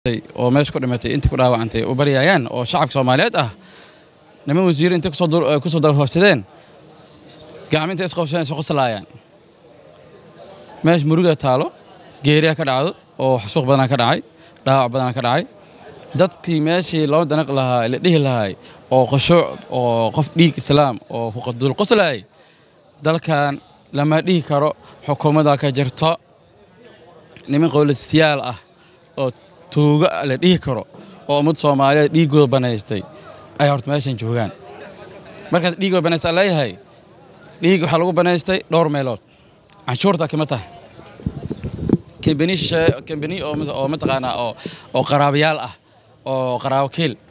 oo meesha ku dhimatay intii ku dhaawacantay u baryayaan oo shacabka soomaaliyeed ah niman wasiir intay kusoo dalhoofsadeen gacminta isqabsadeen isu qoslaayaan meesha muruga taalo geeriya ka dhacdo oo xasuuq badanaa ka dhacay dhaawac badanaa ka dhacay dadkii meeshii loo danaq lahaa la dhihi lahay oo qashuuc oo qof dhiig islaam oo dul qoslaayay dalkan lama dhihi karo xukuumadda ka jirto niman qowlasiyaal ah oo tuuga la dhihi karo oo ummad soomaaliyeed dhiiggooda banaystay ayaa horta meeshan joogaan markaas dhiiggooda banaysta leeyahay dhiig waxaa lagu banaystay dhowr meelood canshuurta kama tahay kambani oo mataqaanaa oo qaraabayaal ah oo qaraabo kiil